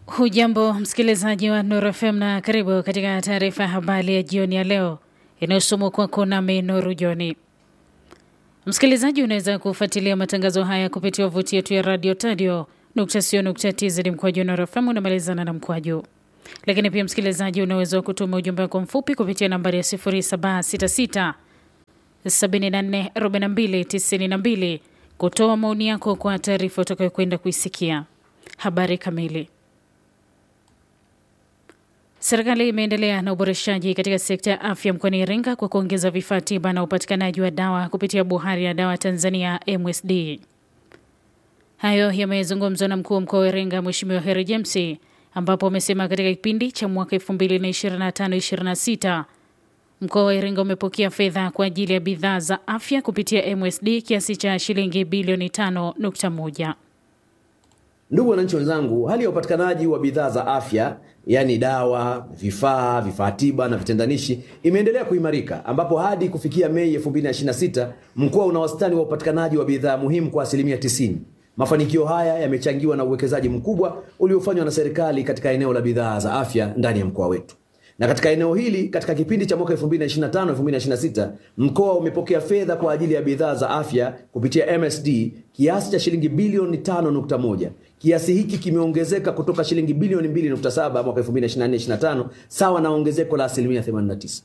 Hujambo msikilizaji wa Nuru FM na karibu katika taarifa ya habari ya jioni ya leo inayosomwa kwako nami Nuru Joni. Msikilizaji, unaweza kufuatilia matangazo haya kupitia wavuti yetu ya radio tadio tz mkwaju Nuru FM unamalizana na mkwaju. Lakini pia msikilizaji, unaweza kutuma ujumbe wako mfupi kupitia nambari ya 0766 74 42 92 kutoa maoni yako kwa taarifa utakayokwenda kuisikia. Habari kamili. Serikali imeendelea na uboreshaji katika sekta ya afya mkoani Iringa kwa kuongeza vifaa tiba na upatikanaji wa dawa kupitia Bohari ya Dawa Tanzania MSD. Hayo yamezungumzwa na mkuu wa mkoa wa Iringa Mheshimiwa Heri James, ambapo amesema katika kipindi cha mwaka 2025/26 mkoa wa Iringa umepokea fedha kwa ajili ya bidhaa za afya kupitia MSD kiasi cha shilingi bilioni 5.1. Ndugu wananchi wenzangu, hali ya upatikanaji wa bidhaa za afya yaani dawa, vifaa, vifaa tiba na vitendanishi imeendelea kuimarika, ambapo hadi kufikia Mei 2026 mkoa una wastani wa upatikanaji wa bidhaa muhimu kwa asilimia 90. Mafanikio haya yamechangiwa na uwekezaji mkubwa uliofanywa na serikali katika eneo la bidhaa za afya ndani ya mkoa wetu. Na katika eneo hili katika kipindi cha mwaka 2025 2026 mkoa umepokea fedha kwa ajili ya bidhaa za afya kupitia MSD kiasi cha shilingi bilioni 5.1. Kiasi hiki kimeongezeka kutoka shilingi bilioni 2.7 mwaka 2024/25 sawa na ongezeko la asilimia 89.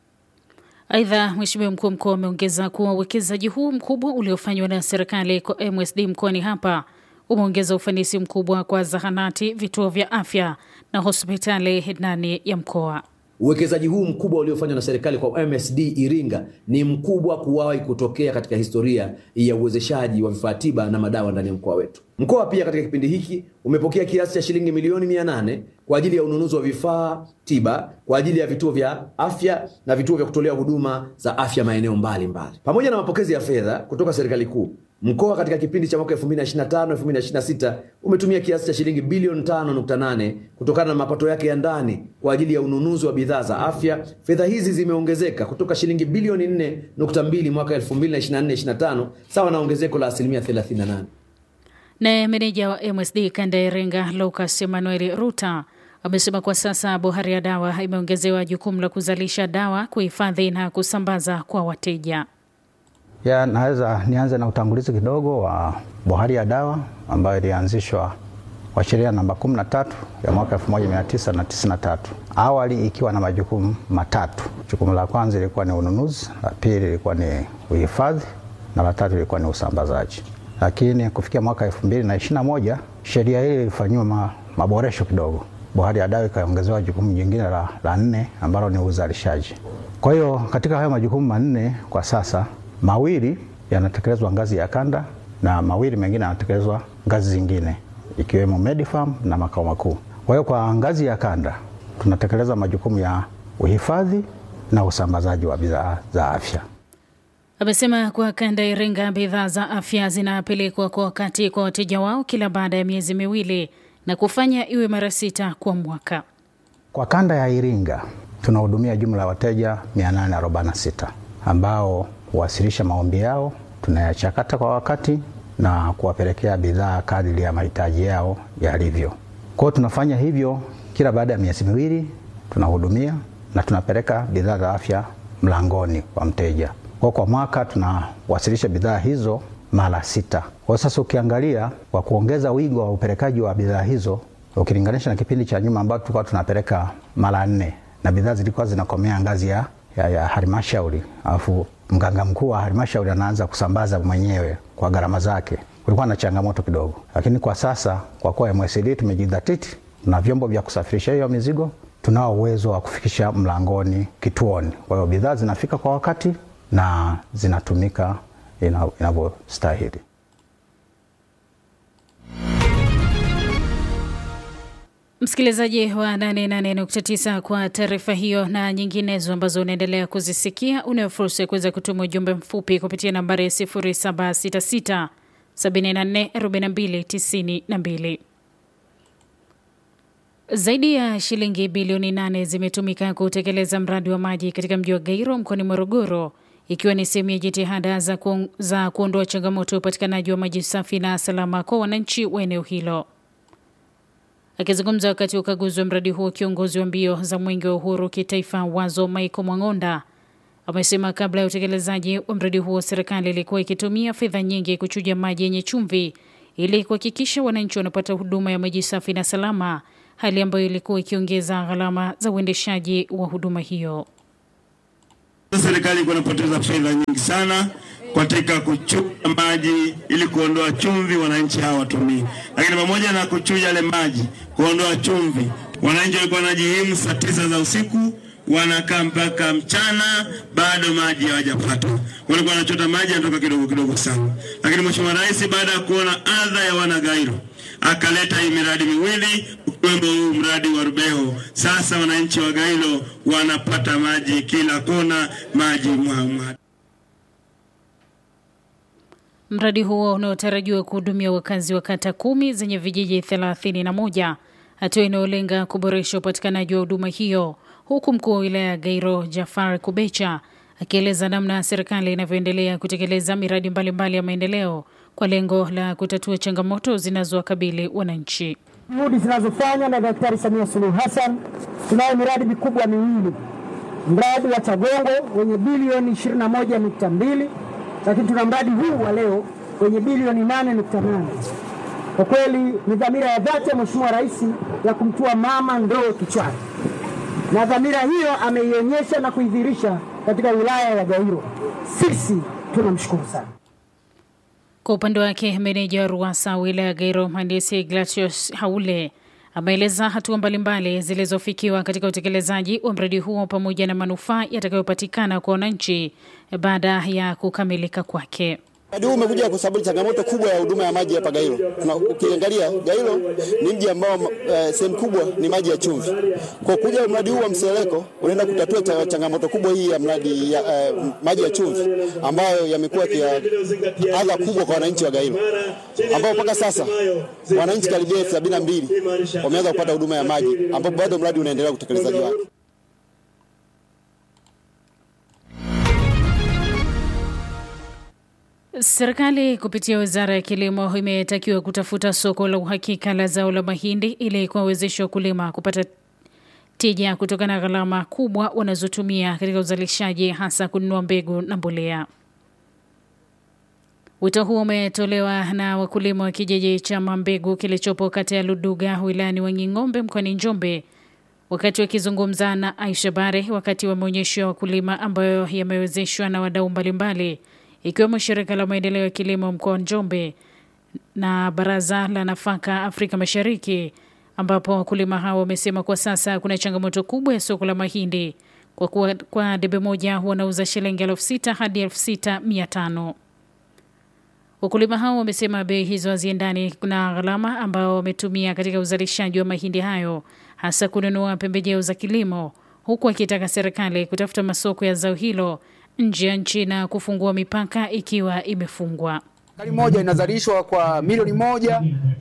Aidha, Mheshimiwa mkuu wa mkoa ameongeza kuwa uwekezaji huu mkubwa uliofanywa na serikali kwa MSD mkoani hapa umeongeza ufanisi mkubwa kwa zahanati, vituo vya afya na hospitali ndani ya mkoa. Uwekezaji huu mkubwa uliofanywa na serikali kwa MSD Iringa ni mkubwa kuwahi kutokea katika historia ya uwezeshaji wa vifaa tiba na madawa ndani ya mkoa wetu. Mkoa pia katika kipindi hiki umepokea kiasi cha shilingi milioni 800 kwa ajili ya ununuzi wa vifaa tiba kwa ajili ya vituo vya afya na vituo vya kutolea huduma za afya maeneo mbalimbali. Pamoja na mapokezi ya fedha kutoka serikali kuu, mkoa katika kipindi cha mwaka 2025 2026 umetumia kiasi cha shilingi bilioni 5.8 kutokana na mapato yake ya ndani kwa ajili ya ununuzi wa bidhaa za afya. Fedha hizi zimeongezeka kutoka shilingi bilioni 4.2 mwaka 2024/25 sawa na ongezeko la asilimia 38. Naye meneja wa MSD kanda ya Iringa Lucas Emmanuel Ruta amesema kwa sasa Bohari ya Dawa imeongezewa jukumu la kuzalisha dawa, kuhifadhi na kusambaza kwa wateja. Ya, naweza nianze na utangulizi kidogo wa Bohari ya Dawa ambayo ilianzishwa kwa sheria namba 13 ya mwaka 1993. Awali ikiwa na majukumu matatu. Jukumu la kwanza ilikuwa ni ununuzi, la pili ilikuwa ni uhifadhi na la tatu ilikuwa ni usambazaji. Lakini kufikia mwaka 2021 sheria hii ilifanyiwa ma, maboresho kidogo. Bohari ya Dawa ikaongezewa jukumu jingine la, la nne ambalo ni uzalishaji. Kwa hiyo katika hayo majukumu manne kwa sasa mawili yanatekelezwa ngazi ya kanda na mawili mengine yanatekelezwa ngazi zingine ikiwemo Medifarm na makao makuu. Kwa hiyo kwa ngazi ya kanda tunatekeleza majukumu ya uhifadhi na usambazaji wa bidhaa za afya. Amesema kwa kanda ya Iringa bidhaa za afya zinapelekwa kwa wakati kwa wateja wao kila baada ya miezi miwili na kufanya iwe mara sita kwa mwaka. Kwa kanda ya Iringa tunahudumia jumla ya wateja 846 ambao huwasilisha maombi yao, tunayachakata kwa wakati na kuwapelekea bidhaa kadiri ya mahitaji yao yalivyo. Kwa hiyo tunafanya hivyo kila baada ya miezi miwili, tunahudumia na tunapeleka bidhaa za afya mlangoni kwa mteja. Kwa kwa mwaka tunawasilisha bidhaa hizo mara sita. Kwa sasa ukiangalia, kwa kuongeza wigo wa upelekaji wa bidhaa hizo ukilinganisha na kipindi cha nyuma ambapo tulikuwa tunapeleka mara nne na bidhaa zilikuwa zinakomea ngazi ya, ya, ya halmashauri alafu mganga mkuu wa halmashauri anaanza kusambaza mwenyewe kwa gharama zake, kulikuwa na changamoto kidogo, lakini kwa sasa kwa kuwa MSD tumejidhatiti na vyombo vya kusafirisha hiyo mizigo, tunao uwezo wa kufikisha mlangoni kituoni. Kwa hiyo bidhaa zinafika kwa wakati na zinatumika inavyostahili. Msikilizaji wa 88.9 kwa taarifa hiyo na nyinginezo ambazo unaendelea kuzisikia, unayo fursa ya kuweza kutuma ujumbe mfupi kupitia nambari ya 0766 74 42 92. Zaidi ya shilingi bilioni nane zimetumika kutekeleza mradi wa maji katika mji wa Gairo mkoani Morogoro ikiwa ni sehemu ya jitihada za, ku, za kuondoa changamoto ya upatikanaji wa maji safi na salama kwa wananchi wa eneo hilo. Akizungumza wakati wa ukaguzi wa mradi huo, kiongozi wa mbio za mwenge wa uhuru kitaifa Wazo Michael Mwang'onda amesema kabla ya utekelezaji wa mradi huo, serikali ilikuwa ikitumia fedha nyingi kuchuja maji yenye chumvi ili kuhakikisha wananchi wanapata huduma ya maji safi na salama, hali ambayo ilikuwa ikiongeza gharama za uendeshaji wa huduma hiyo. Serikali ilikuwa inapoteza fedha nyingi sana katika kuchuja maji ili kuondoa chumvi, wananchi hawatumii. Lakini pamoja na kuchuja yale maji, kuondoa chumvi, wananchi walikuwa wanajihimu saa tisa za usiku wanakaa mpaka mchana, bado maji hawajapata. Walikuwa wanachota maji yanatoka kidogo kidogo sana. Lakini Mheshimiwa Rais baada ya kuona adha ya wanagairo akaleta hii miradi miwili ukiwemo huu mradi wa Rubeho. Sasa wananchi wa Gairo wanapata maji kila kona, maji mwamwa. Mradi huo unaotarajiwa kuhudumia wakazi wa kata kumi zenye vijiji thelathini na moja, hatua inayolenga kuboresha upatikanaji wa huduma hiyo, huku mkuu wa wilaya ya Gairo Jafar Kubecha akieleza namna serikali inavyoendelea kutekeleza miradi mbalimbali mbali ya maendeleo kwa lengo la kutatua changamoto zinazowakabili wananchi. Juhudi zinazofanywa na Daktari Samia Suluhu Hassan, tunayo miradi mikubwa miwili, mradi wa Chagongo wenye bilioni 21.2 lakini tuna mradi huu wa leo wenye bilioni 8.8. Kwa kweli ni dhamira ya dhati ya Mheshimiwa Rais ya kumtua mama ndoo kichwani, na dhamira hiyo ameionyesha na kuidhihirisha katika wilaya ya Gairo. Sisi tunamshukuru sana. Kwa upande wake meneja wa RUWASA wilaya ya Gairo mhandisi Ignatius Haule ameeleza hatua mbalimbali zilizofikiwa katika utekelezaji wa mradi huo pamoja na manufaa yatakayopatikana kwa wananchi baada ya kukamilika kwake. Mradi huu umekuja kwa sababu changamoto kubwa ya huduma ya maji hapa Gairo. Na ukiangalia Gairo ni mji ambao eh, sehemu kubwa ni maji ya chumvi. Kwa kuja mradi huu wa Mseleko unaenda kutatua cha, changamoto kubwa hii ya mradi ya eh, maji ya chumvi ambayo yamekuwa kia adha kubwa kwa wananchi wa Gairo, ambao mpaka sasa wananchi karibia elfu sabini na mbili wameanza kupata huduma ya maji, ambapo bado mradi unaendelea utekelezaji wake. Serikali kupitia wizara ya kilimo imetakiwa kutafuta soko la uhakika la zao la mahindi ili kuwawezesha wakulima kupata tija kutokana na gharama kubwa wanazotumia katika uzalishaji, hasa kununua mbegu na mbolea. Wito huo umetolewa na wakulima wa kijiji cha Mambegu kilichopo kata ya Luduga wilayani Wanging'ombe mkoani Njombe wakati wakizungumza na Aisha Bare wakati wa maonyesho ya wakulima ambayo yamewezeshwa na wadau mbalimbali ikiwemo shirika la maendeleo ya kilimo mkoa wa Njombe na baraza la nafaka Afrika Mashariki, ambapo wakulima hao wamesema kwa sasa kuna changamoto kubwa ya soko la mahindi kwa kuwa kwa debe moja wanauza shilingi elfu sita hadi elfu sita mia tano. Wakulima hao wamesema bei hizo haziendani na gharama ambao wametumia katika uzalishaji wa mahindi hayo, hasa kununua pembejeo za kilimo, huku akitaka serikali kutafuta masoko ya zao hilo nje ya nchi na kufungua mipaka ikiwa imefungwa. Ekari moja inazalishwa kwa milioni moja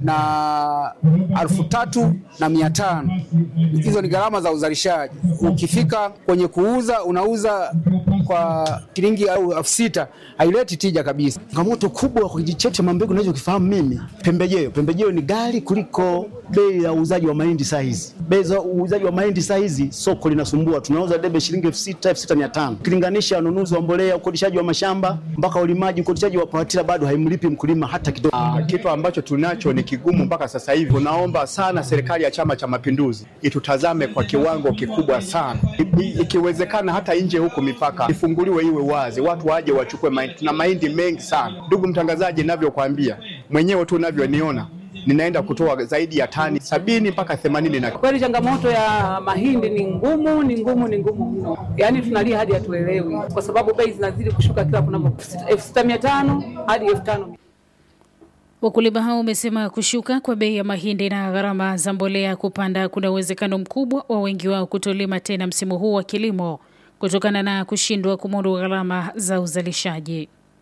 na alfu tatu na mia tano. Hizo ni gharama za uzalishaji. Ukifika kwenye kuuza, unauza kwa shilingi au elfu sita, haileti tija kabisa. Changamoto kubwa kwa kijiji chetu cha Mambegu nachokifahamu mimi, pembejeo. Pembejeo ni ghali kuliko bei ya uuzaji wa mahindi saa hizi. Bei za uuzaji wa mahindi saa hizi soko linasumbua, tunauza debe shilingi elfu sita elfu sita mia tano ukilinganisha wanunuzi wa mbolea, ukodishaji wa mashamba mpaka ulimaji, ukodishaji wa pawatila bado haimlipi mkulima hata kidogo. Ah, kitu ambacho tunacho ni kigumu mpaka sasa hivi. Tunaomba sana serikali ya Chama cha Mapinduzi itutazame kwa kiwango kikubwa sana, I, i, ikiwezekana hata nje huko mipaka ifunguliwe iwe wazi, watu waje wachukue mahindi. Tuna mahindi mengi sana, ndugu mtangazaji, ninavyokuambia mwenyewe tu unavyoniona ninaenda kutoa zaidi ya tani sabini mpaka themanini na kweli. Changamoto ya mahindi ni ngumu, ni ngumu, ni ngumu mno, yaani tunalia hadi hatuelewi, kwa sababu bei zinazidi kushuka kila kuna elfu sita mia tano hadi elfu tano. Wakulima hao wamesema kushuka kwa bei ya mahindi na gharama za mbolea kupanda kuna uwezekano mkubwa wa wengi wao kutolima tena msimu huu wa kilimo kutokana na kushindwa kumudu gharama za uzalishaji.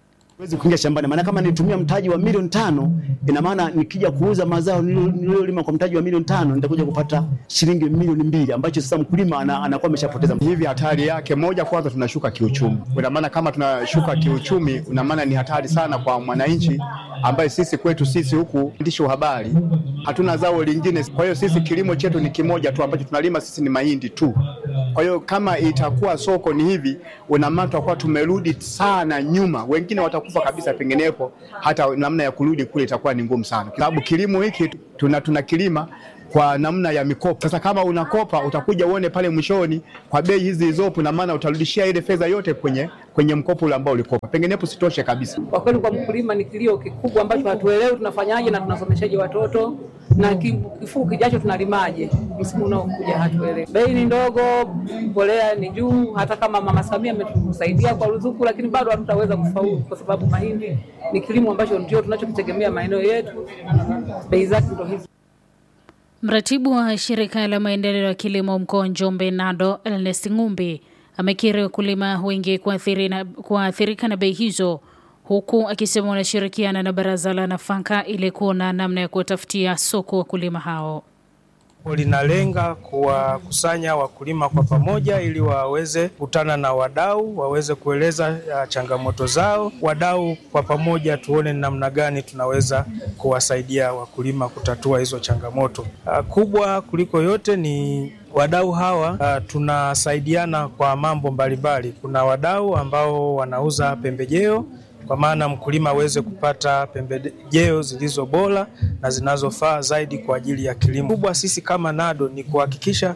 Siwezi kuingia shambani, maana kama nitumia mtaji wa milioni tano, ina maana nikija kuuza mazao nilio- niliyolima kwa mtaji wa milioni tano nitakuja kupata shilingi milioni mbili, ambacho sasa mkulima ana- anakuwa ameshapoteza. Hivi hatari yake moja, kwanza tunashuka kiuchumi. Ina maana kama tunashuka kiuchumi, ina maana ni hatari sana kwa mwananchi ambaye sisi kwetu sisi huku waandishi wa habari hatuna zao lingine. Kwa hiyo sisi kilimo chetu ni kimoja tu ambacho tunalima sisi ni mahindi tu. Kwa hiyo kama itakuwa soko ni hivi, una maana tutakuwa tumerudi sana nyuma, wengine watakufa kabisa, penginepo hata namna ya kurudi kule itakuwa ni ngumu sana, kwa sababu kilimo hiki tuna tuna kilima kwa namna ya mikopo. Sasa kama unakopa utakuja uone pale mwishoni kwa bei hizi zilizopo, na maana utarudishia ile fedha yote kwenye kwenye mkopo ule ambao ulikopa, penginepo sitoshe kabisa. Kwa kweli kwa mkulima ni kilio kikubwa ambacho hatuelewi tunafanyaje na tunasomeshaje watoto na ki- kifuu kijacho tunalimaje msimu unaokuja hatuelewi. Bei ni ndogo, mbolea ni juu. Hata kama Mama Samia ametusaidia kwa ruzuku, lakini bado hatutaweza kufaulu kwa sababu mahindi ni kilimo ambacho ndio tunachokitegemea maeneo yetu, bei zake ndio hizi. Mratibu wa shirika la maendeleo ya kilimo mkoa wa Njombe NADO Ernest Ngumbi amekiri wakulima wengi kuathiri na- kuathirika na bei hizo, huku akisema wanashirikiana na baraza la nafaka ili kuona namna ya kuwatafutia soko wakulima hao. linalenga kuwakusanya wakulima kwa pamoja ili waweze kukutana na wadau, waweze kueleza uh, changamoto zao. Wadau kwa pamoja tuone ni namna gani tunaweza kuwasaidia wakulima kutatua hizo changamoto. Uh, kubwa kuliko yote ni wadau hawa uh, tunasaidiana kwa mambo mbalimbali. Kuna wadau ambao wanauza pembejeo kwa maana mkulima aweze kupata pembejeo zilizo bora na zinazofaa zaidi kwa ajili ya kilimo. Kubwa sisi kama NADO ni kuhakikisha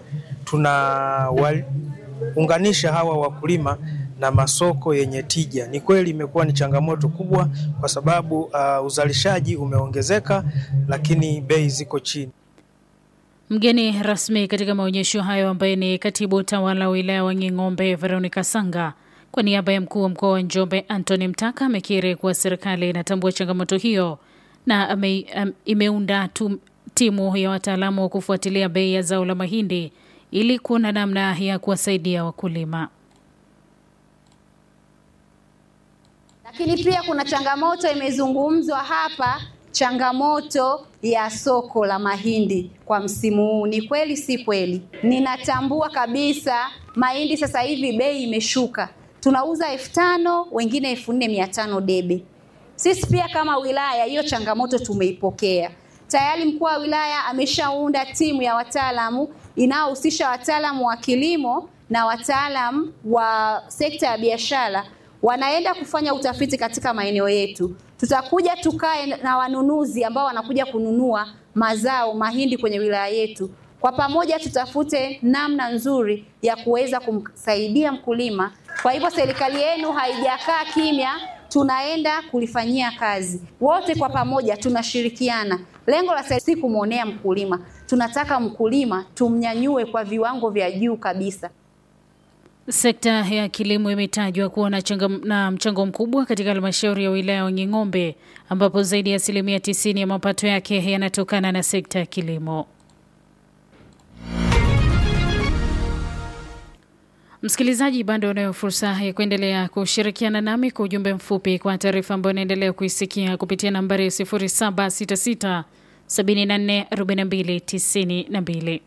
tunawaunganisha hawa wakulima na masoko yenye tija. Ni kweli imekuwa ni changamoto kubwa kwa sababu uh, uzalishaji umeongezeka lakini bei ziko chini. Mgeni rasmi katika maonyesho hayo ambaye ni katibu tawala wa wilaya wa Nging'ombe Veronica Sanga kwa niaba ya mkuu wa mkoa wa Njombe Anthony Mtaka amekiri kuwa serikali inatambua changamoto hiyo na ame, am, imeunda tu, timu ya wataalamu wa kufuatilia bei ya zao la mahindi ili kuona namna ya kuwasaidia wakulima. Lakini pia kuna changamoto imezungumzwa hapa, changamoto ya soko la mahindi kwa msimu huu. Ni kweli si kweli? Ninatambua kabisa mahindi sasa hivi bei imeshuka, tunauza elfu tano wengine elfu nne mia tano debe. Sisi pia kama wilaya hiyo changamoto tumeipokea tayari. Mkuu wa wilaya ameshaunda timu ya wataalamu inayohusisha wataalamu wa kilimo na wataalamu wa sekta ya biashara wanaenda kufanya utafiti katika maeneo yetu. Tutakuja tukae na wanunuzi ambao wanakuja kununua mazao mahindi kwenye wilaya yetu. Kwa pamoja tutafute namna nzuri ya kuweza kumsaidia mkulima. Kwa hivyo serikali yenu haijakaa kimya, tunaenda kulifanyia kazi. Wote kwa pamoja tunashirikiana. Lengo la serikali si kumwonea mkulima, tunataka mkulima tumnyanyue kwa viwango vya juu kabisa. Sekta ya kilimo imetajwa kuwa na, na mchango mkubwa katika halmashauri ya wilaya ya Nging'ombe ambapo zaidi ya asilimia tisini ya mapato yake yanatokana na sekta ya kilimo. Msikilizaji, bado unayo fursa ya kuendelea kushirikiana nami kwa ujumbe mfupi kwa taarifa ambayo unaendelea kuisikia kupitia nambari ya 0766 74 42 92.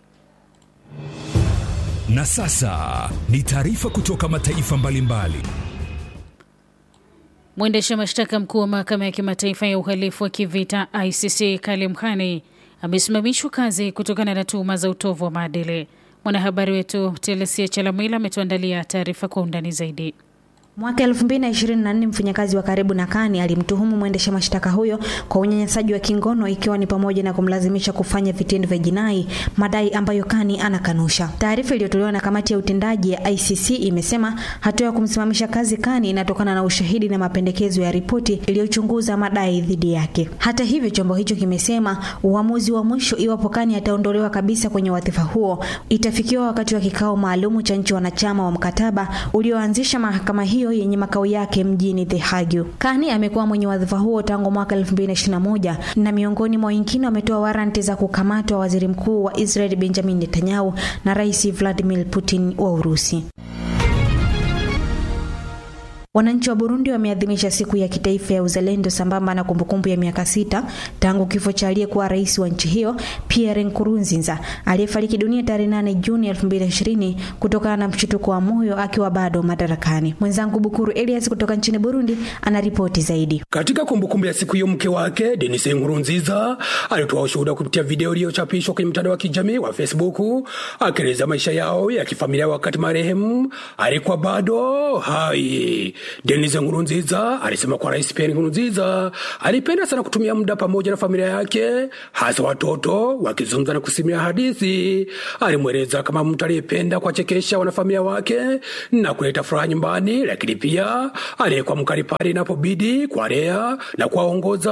Na sasa ni taarifa kutoka mataifa mbalimbali. Mwendesha mashtaka mkuu wa mahakama ya kimataifa ya uhalifu wa kivita ICC Karim Khan amesimamishwa kazi kutokana na tuhuma za utovu wa maadili. Mwanahabari wetu Telesia Chalamwila ametuandalia taarifa kwa undani zaidi. Mwaka 2024 mfanyakazi wa karibu na Kani alimtuhumu mwendesha mashtaka huyo kwa unyanyasaji wa kingono ikiwa ni pamoja na kumlazimisha kufanya vitendo vya jinai, madai ambayo Kani anakanusha. Taarifa iliyotolewa na kamati ya utendaji ya ICC imesema hatua ya kumsimamisha kazi Kani inatokana na ushahidi na mapendekezo ya ripoti iliyochunguza madai dhidi yake. Hata hivyo, chombo hicho kimesema uamuzi wa mwisho iwapo Kani ataondolewa kabisa kwenye wadhifa huo itafikiwa wakati wa kikao maalumu cha nchi wanachama wa mkataba ulioanzisha mahakama hiyo yenye makao yake mjini The Hague. Kani amekuwa mwenye wadhifa huo tangu mwaka 2021 na miongoni mwa wengine wametoa waranti za kukamatwa waziri mkuu wa Israel Benjamin Netanyahu na Rais Vladimir Putin wa Urusi. Wananchi wa Burundi wameadhimisha siku ya kitaifa ya uzalendo sambamba na kumbukumbu ya miaka sita tangu kifo cha aliyekuwa rais wa nchi hiyo Pierre Nkurunziza aliyefariki dunia tarehe 8 Juni 2020 kutokana na mshtuko wa moyo akiwa bado madarakani. Mwenzangu Bukuru Elias kutoka nchini Burundi anaripoti zaidi. Katika kumbukumbu ya siku hiyo, mke wake Denis Nkurunziza alitoa ushuhuda kupitia video iliyochapishwa kwenye mtandao wa kijamii wa Facebook akieleza maisha yao ya kifamilia wakati marehemu alikuwa bado hai. Denis Nkurunziza alisema kwa Rais Pierre Nkurunziza alipenda sana kutumia muda pamoja na familia yake, hasa watoto wakizungumza na kusimulia hadithi. Alimweleza kama mtu aliyependa kuwachekesha wanafamilia wake na kuleta furaha nyumbani, lakini pia aliyekuwa mkali pale inapobidi kuwalea na kuwaongoza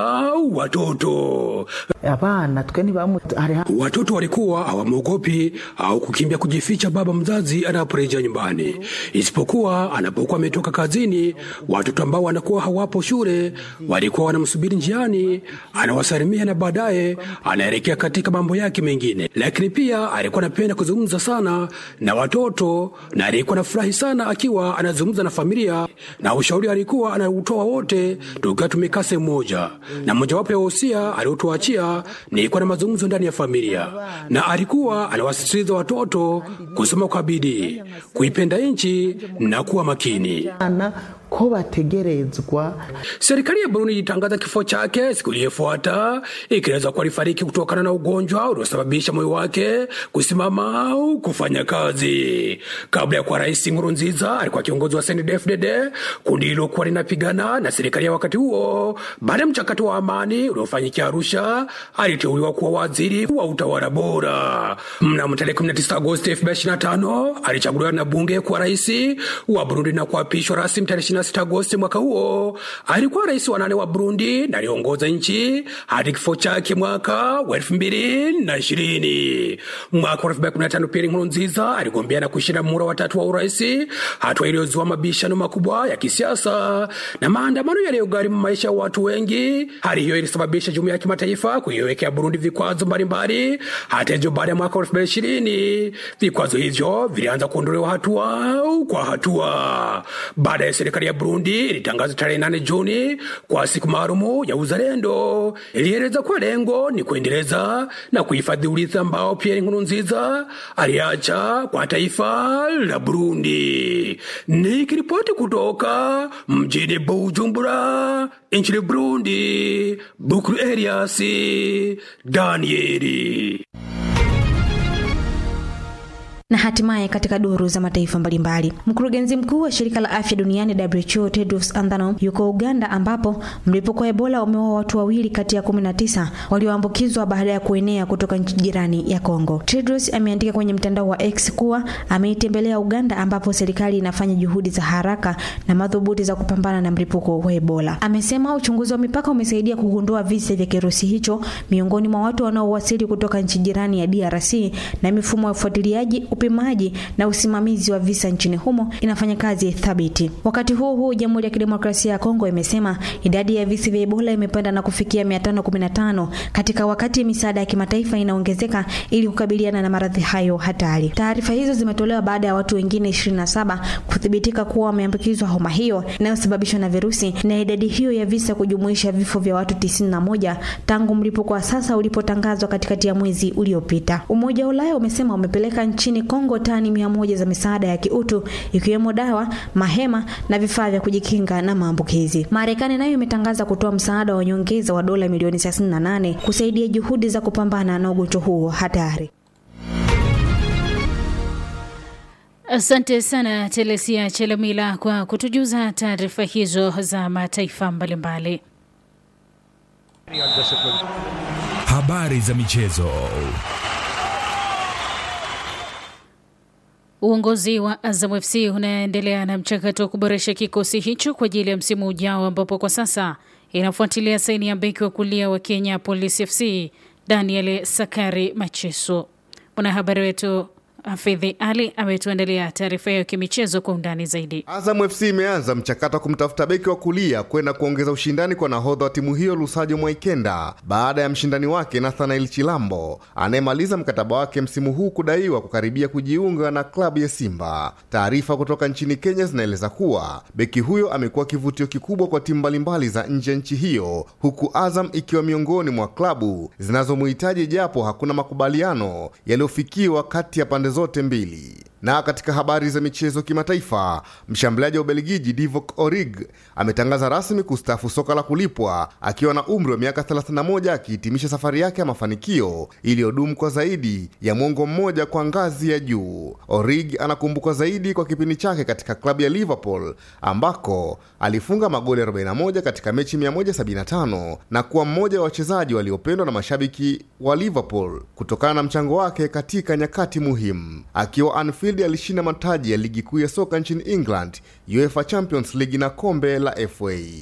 watoto. abana twe ntibamu Watoto walikuwa hawamwogopi au kukimbia kujificha baba mzazi anaporejea nyumbani, isipokuwa anapokuwa ametoka kazini. Watoto ambao wanakuwa hawapo shule walikuwa wanamsubiri njiani, anawasalimia na baadaye anaelekea katika mambo yake mengine. Lakini pia alikuwa anapenda kuzungumza sana na watoto na alikuwa anafurahi sana akiwa anazungumza na familia, na ushauri alikuwa anautoa wote tukiwa tumekaa sehemu moja, na mojawapo ya wosia aliotuachia ni kuwa na mazungumzo ndani ya familia, na alikuwa anawasisitiza watoto kusoma kwa bidii, kuipenda nchi na kuwa makini. ko bategerezwa Serikali ya Burundi ilitangaza kifo chake siku iliyofuata ikieleza kuwa alifariki kutokana na ugonjwa uliosababisha moyo wake kusimama au kufanya kazi. Kabla ya kuwa rais, Nkurunziza alikuwa kiongozi wa CNDD-FDD, kundi lilokuwa linapigana na serikali ya wakati huo. Baada ya mchakato wa amani uliofanyikia Arusha, aliteuliwa kuwa waziri wa utawala bora. Mnamo tarehe 19 Agosti 2025 alichaguliwa na bunge kuwa rais wa Burundi na kuapishwa rasmi tarehe 26 Agosti mwaka huo. Alikuwa rais wa nane wa Burundi na aliongoza nchi hadi kifo chake mwaka wa elfu mbili na ishirini. Mwaka wa elfu mbili kumi na tano Pierre Nkurunziza aligombea na kushinda muhula watatu wa urais, hatua iliyozua mabishano makubwa ya kisiasa na maandamano yaliyogharimu maisha ya watu wengi. Hali hiyo ilisababisha jumuiya ya kimataifa kuiwekea Burundi vikwazo mbalimbali. Hata hivyo, baada ya mwaka wa elfu mbili ishirini vikwazo hivyo vilianza kuondolewa hatua kwa hatua. Baada ya serikali ya Burundi ilitangaza tarehe 8 Juni kwa siku maalumu ya uzalendo. Ilieleza kuwa lengo ni kuendeleza na kuhifadhi urithi ambao Pierre Nkurunziza aliacha kwa taifa la Burundi. Nikiripoti kutoka mjini Bujumbura nchini Burundi, Bukuru Elias Danieli. Na hatimaye katika duru za mataifa mbalimbali, mkurugenzi mkuu wa shirika la afya duniani WHO Tedros Adhanom yuko Uganda, ambapo mlipuko wa Ebola umeua watu wawili kati ya 19 walioambukizwa baada ya kuenea kutoka nchi jirani ya Kongo. Tedros ameandika kwenye mtandao wa X kuwa ameitembelea Uganda, ambapo serikali inafanya juhudi za haraka na madhubuti za kupambana na mlipuko wa Ebola. Amesema uchunguzi wa mipaka umesaidia kugundua visa vya kirusi hicho miongoni mwa watu wanaowasili kutoka nchi jirani ya DRC na mifumo ya ufuatiliaji upimaji na usimamizi wa visa nchini humo inafanya kazi thabiti. Wakati huu huu, Jamhuri ya Kidemokrasia ya Kongo imesema idadi ya visa vya Ebola imepanda na kufikia 515 katika wakati misaada ya kimataifa inaongezeka ili kukabiliana na maradhi hayo hatari. Taarifa hizo zimetolewa baada ya watu wengine 27 kuthibitika kuwa wameambukizwa homa hiyo inayosababishwa na virusi na idadi hiyo ya visa kujumuisha vifo vya watu 91 tangu mlipuko wa sasa ulipotangazwa katikati ya mwezi uliopita. Umoja wa Ulaya umesema umepeleka nchini Kongo tani mia moja za misaada ya kiutu ikiwemo dawa, mahema na vifaa vya kujikinga na maambukizi. Marekani nayo imetangaza kutoa msaada wa nyongeza wa dola milioni 38 kusaidia juhudi za kupambana na ugonjwa huo hatari. Asante sana Telesia Chelamila kwa kutujuza taarifa hizo za mataifa mbalimbali. Habari za michezo. Uongozi wa Azam FC unaendelea na mchakato wa kuboresha kikosi hicho kwa ajili ya msimu ujao, ambapo kwa sasa inafuatilia saini ya beki wa kulia wa Kenya Police FC Daniel Sakari Macheso. Mwanahabari wetu Hafidhi Ali ametuandalia taarifa hiyo kimichezo kwa undani zaidi. Azam FC imeanza mchakato wa kumtafuta beki wa kulia kwenda kuongeza ushindani kwa nahodha wa timu hiyo Lusajo Mwaikenda baada ya mshindani wake Nathanael Chilambo anayemaliza mkataba wake msimu huu kudaiwa kukaribia kujiunga na klabu ya Simba. Taarifa kutoka nchini Kenya zinaeleza kuwa beki huyo amekuwa kivutio kikubwa kwa timu mbalimbali za nje ya nchi hiyo, huku Azam ikiwa miongoni mwa klabu zinazomuhitaji japo hakuna makubaliano yaliyofikiwa kati ya pande zote mbili. Na katika habari za michezo kimataifa, mshambuliaji wa Ubelgiji Divock Origi ametangaza rasmi kustaafu soka la kulipwa akiwa na umri wa miaka 31 akihitimisha safari yake ya mafanikio iliyodumu kwa zaidi ya mwongo mmoja kwa ngazi ya juu. Origi anakumbukwa zaidi kwa kipindi chake katika klabu ya Liverpool ambako alifunga magoli 41 katika mechi 175 na kuwa mmoja wa wachezaji waliopendwa na mashabiki wa Liverpool kutokana na mchango wake katika nyakati muhimu. Akiwa Anfield alishinda mataji ya ligi kuu ya soka nchini England, UEFA Champions League na kombe la FA.